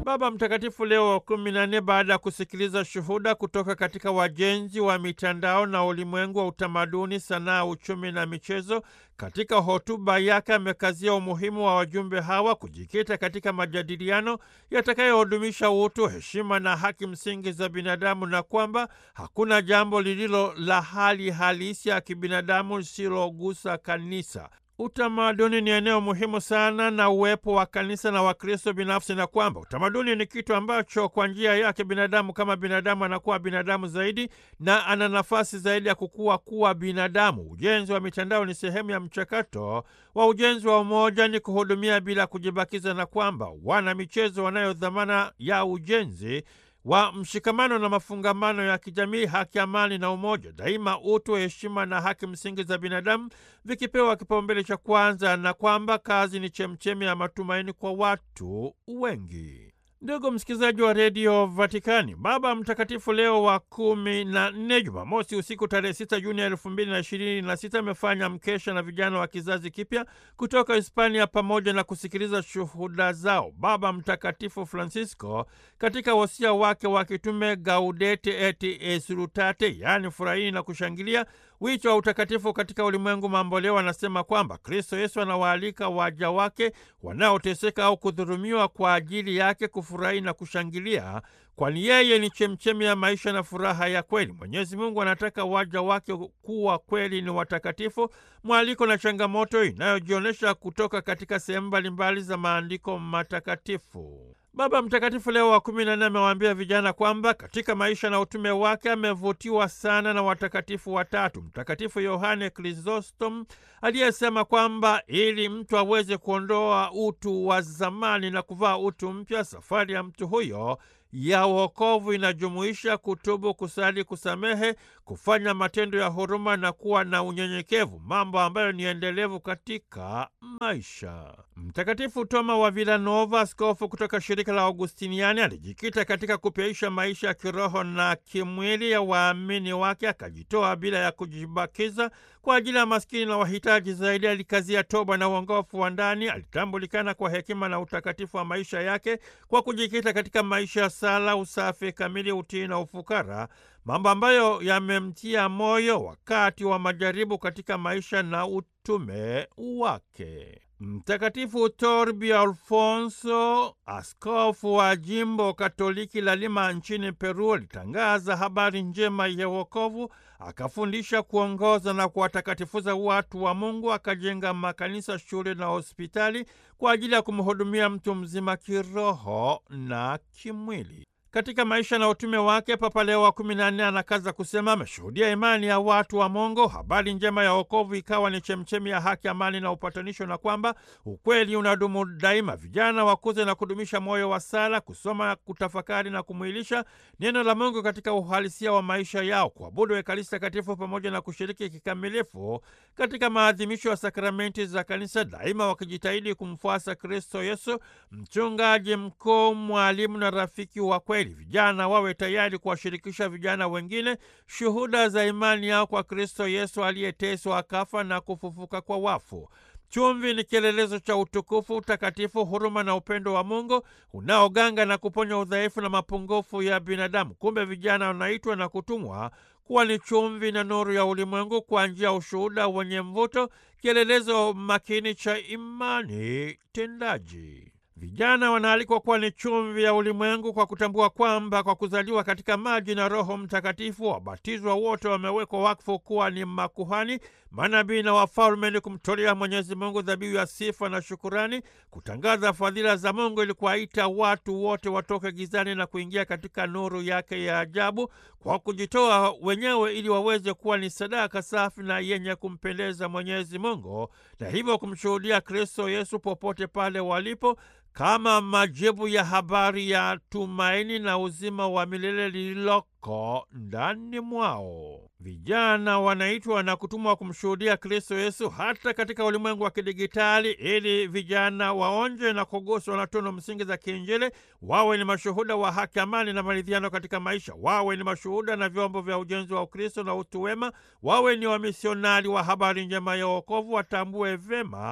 Baba Mtakatifu Leo wa kumi na nne, baada ya kusikiliza shuhuda kutoka katika wajenzi wa mitandao na ulimwengu wa utamaduni, sanaa, uchumi na michezo, katika hotuba yake amekazia umuhimu wa wajumbe hawa kujikita katika majadiliano yatakayohudumisha utu, heshima na haki msingi za binadamu, na kwamba hakuna jambo lililo la hali halisi ya kibinadamu lisilogusa kanisa. Utamaduni ni eneo muhimu sana na uwepo wa kanisa na Wakristo binafsi, na kwamba utamaduni ni kitu ambacho kwa njia yake binadamu kama binadamu anakuwa binadamu zaidi na ana nafasi zaidi ya kukua kuwa binadamu. Ujenzi wa mitandao ni sehemu ya mchakato wa ujenzi wa umoja, ni kuhudumia bila kujibakiza, na kwamba wana michezo wanayo dhamana ya ujenzi wa mshikamano na mafungamano ya kijamii, haki, amani na umoja daima, utu, heshima na haki msingi za binadamu vikipewa kipaumbele cha kwanza, na kwamba kazi ni chemchemi ya matumaini kwa watu wengi. Ndugu msikilizaji wa redio Vatikani, Baba Mtakatifu Leo wa kumi na nne, Jumamosi usiku tarehe sita Juni elfu mbili na ishirini na sita amefanya mkesha na vijana wa kizazi kipya kutoka Hispania pamoja na kusikiliza shuhuda zao. Baba Mtakatifu Francisco katika wasia wake wa kitume Gaudete et Exsultate, yaani furahini na kushangilia wito wa utakatifu katika ulimwengu mamboleo, anasema kwamba Kristo Yesu anawaalika waja wake wanaoteseka au kudhulumiwa kwa ajili yake kufurahi na kushangilia, kwani yeye ni chemchemi ya maisha na furaha ya kweli. Mwenyezi Mungu anataka waja wake kuwa kweli ni watakatifu, mwaliko na changamoto inayojionyesha kutoka katika sehemu mbalimbali za maandiko matakatifu. Baba Mtakatifu Leo wa kumi na nne amewaambia vijana kwamba katika maisha na utume wake amevutiwa sana na watakatifu watatu: Mtakatifu Yohane Krisostom aliyesema kwamba ili mtu aweze kuondoa utu wa zamani na kuvaa utu mpya, safari ya mtu huyo ya wokovu inajumuisha kutubu, kusali, kusamehe, kufanya matendo ya huruma na kuwa na unyenyekevu, mambo ambayo ni endelevu katika maisha. Mtakatifu Toma wa Villanova, askofu kutoka shirika la Augustiniani, alijikita katika kupyaisha maisha ya kiroho na kimwili ya waamini wake, akajitoa bila ya kujibakiza kwa ajili ya maskini na wahitaji zaidi. Alikazia toba na uongofu wa ndani. Alitambulikana kwa hekima na utakatifu wa maisha yake kwa kujikita katika maisha ya sala, usafi kamili, utii na ufukara, mambo ambayo yamemtia moyo wakati wa majaribu katika maisha na utume wake. Mtakatifu Torbi Alfonso, askofu wa jimbo Katoliki la Lima nchini Peru, alitangaza habari njema ya wokovu, akafundisha, kuongoza na kuwatakatifuza watu wa Mungu, akajenga makanisa, shule na hospitali kwa ajili ya kumhudumia mtu mzima kiroho na kimwili. Katika maisha na utume wake, Papa Leo wa kumi na nne anakaza kusema ameshuhudia imani ya watu wa Mungu, habari njema ya wokovu ikawa ni chemchemi ya haki, amani na upatanisho, na kwamba ukweli unadumu daima. Vijana wakuze na kudumisha moyo wa sala, kusoma, kutafakari na kumwilisha neno la Mungu katika uhalisia wa maisha yao, kuabudu Ekaristi Takatifu pamoja na kushiriki kikamilifu katika maadhimisho ya sakramenti za Kanisa, daima wakijitahidi kumfuasa Kristo Yesu, mchungaji mkuu, mwalimu na rafiki wa kweli. Vijana wawe tayari kuwashirikisha vijana wengine shuhuda za imani yao kwa Kristo Yesu aliyeteswa akafa na kufufuka kwa wafu. Chumvi ni kielelezo cha utukufu, utakatifu, huruma na upendo wa Mungu unaoganga na kuponya udhaifu na mapungufu ya binadamu. Kumbe vijana wanaitwa na kutumwa kuwa ni chumvi na nuru ya ulimwengu kwa njia ya ushuhuda wenye mvuto, kielelezo makini cha imani tendaji. Vijana wanaalikwa kuwa ni chumvi ya ulimwengu kwa kutambua kwamba kwa kuzaliwa katika maji na Roho Mtakatifu, wabatizwa wote wamewekwa wakfu kuwa ni makuhani, manabii na wafalme, ni kumtolea Mwenyezi Mungu dhabihu ya sifa na shukurani, kutangaza fadhila za Mungu ili kuwaita watu wote watoke gizani na kuingia katika nuru yake ya ajabu, kwa kujitoa wenyewe ili waweze kuwa ni sadaka safi na yenye kumpendeza Mwenyezi Mungu, na hivyo kumshuhudia Kristo Yesu popote pale walipo kama majibu ya habari ya tumaini na uzima wa milele lililoko ndani mwao. Vijana wanaitwa na kutumwa kumshuhudia Kristo Yesu hata katika ulimwengu wa kidigitali, ili vijana waonje na kuguswa na tunu msingi za kiinjili, wawe ni mashuhuda wa haki, amani na maridhiano katika maisha, wawe ni mashuhuda na vyombo vya ujenzi wa Ukristo na utu wema, wawe ni wamisionari wa habari njema ya wokovu, watambue vyema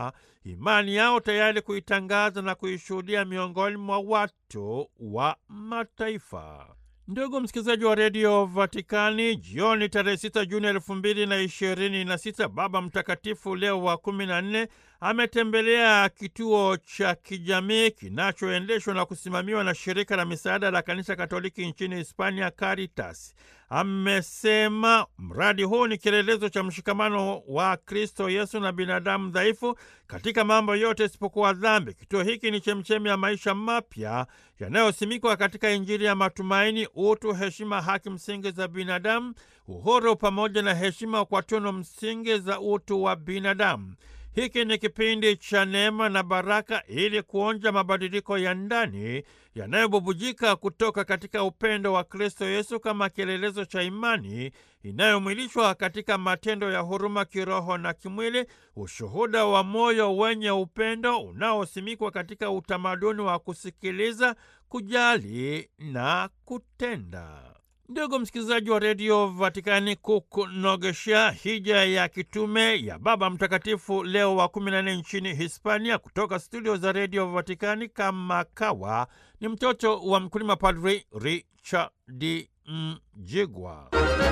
imani yao tayari kuitangaza na kuishuhudia miongoni mwa watu wa mataifa. Ndugu msikilizaji wa redio Vatikani, jioni tarehe 6 Juni elfu mbili na ishirini na sita Baba Mtakatifu Leo wa kumi na nne ametembelea kituo cha kijamii kinachoendeshwa na kusimamiwa na shirika la misaada la kanisa Katoliki nchini Hispania, Caritas. Amesema mradi huu ni kielelezo cha mshikamano wa Kristo Yesu na binadamu dhaifu katika mambo yote isipokuwa dhambi. Kituo hiki ni chemchemi ya maisha mapya yanayosimikwa katika Injili ya matumaini, utu, heshima, haki msingi za binadamu, uhuru pamoja na heshima kwa tunu msingi za utu wa binadamu. Hiki ni kipindi cha neema na baraka ili kuonja mabadiliko ya ndani yanayobubujika kutoka katika upendo wa Kristo Yesu kama kielelezo cha imani inayomwilishwa katika matendo ya huruma kiroho na kimwili, ushuhuda wa moyo wenye upendo unaosimikwa katika utamaduni wa kusikiliza, kujali na kutenda. Ndugu msikilizaji wa redio Vatikani, kukunogeshea hija ya kitume ya Baba Mtakatifu Leo wa 14 nchini Hispania, kutoka studio za redio Vatikani kama kawa, ni mtoto wa mkulima, Padri Richard Mjigwa.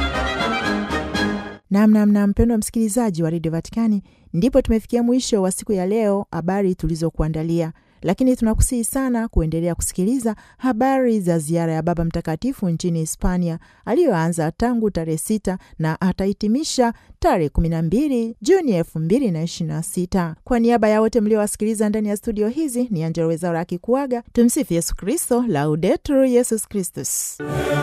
Namnamna mpendwa msikilizaji wa redio Vatikani, ndipo tumefikia mwisho wa siku ya leo, habari tulizokuandalia lakini tunakusihi sana kuendelea kusikiliza habari za ziara ya Baba Mtakatifu nchini Hispania aliyoanza tangu tarehe sita na atahitimisha tarehe kumi na mbili Juni elfu mbili na ishirini na sita. Kwa niaba ya wote mliowasikiliza ndani ya studio hizi, ni Angella Rwezaura akikuaga. Tumsifu Yesu Kristo, Laudetur Yesus Kristus.